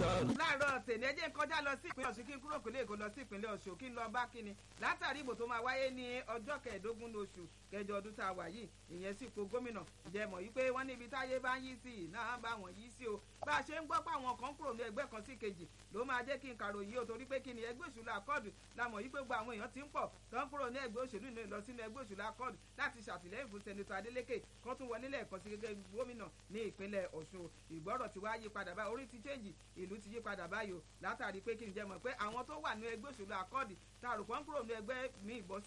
láàárọ̀ tèmi ẹjẹ́ kọjá lọ sí ìpínlẹ̀ ọ̀ṣun kí n kúrò kó lè kó lọ sí ìpínlẹ̀ ọ̀ṣun kí n lọ bá kíni látàrí ìbò tó máa wáyé ní ọjọ́ kẹẹ̀ẹ́dógún oṣù kẹjọ ọdún tá a wà yìí ìyẹn sì po gómìnà ǹjẹ́ mọ̀ yí pé wọ́n níbi táyé bá ń yí sí i náà bá wọn yí sí o bá a ṣe ń gbọ́ pé àwọn kan kúrò ní ẹgbẹ́ kan sí kejì ló máa jẹ́ kí n kàròyìn yìí o torí pé kíni ẹgbẹ́ òṣèlú akọ́ọ̀dù la mọ̀ yí pé gbogbo àwọn èèyàn ti ń pọ̀ tó ń kúrò ní ẹgbẹ́ òṣèlú náà lọ sínú ẹgbẹ́ òṣèlú akọ́ọ̀dù láti ṣàtìlẹ́yìn fún sẹ́nitọ́ Adeleke kan tún wọlé lẹ́ẹ̀kan sí gẹ́gẹ́ gómìnà ní ìpínlẹ̀ Ọ̀ṣun ìgbọ́rọ̀ ti wá yí padà báyìí orí ti chẹ́ǹjì ìlú ti yí padà báyìí o látàrí pé kí n jẹ́ mọ̀ pé àwọn tó wà ní ẹgbẹ́ òṣèlú akọ́ọ̀dù tá a rò pọ́n kúrò ní ẹgbẹ́ mi ìbọn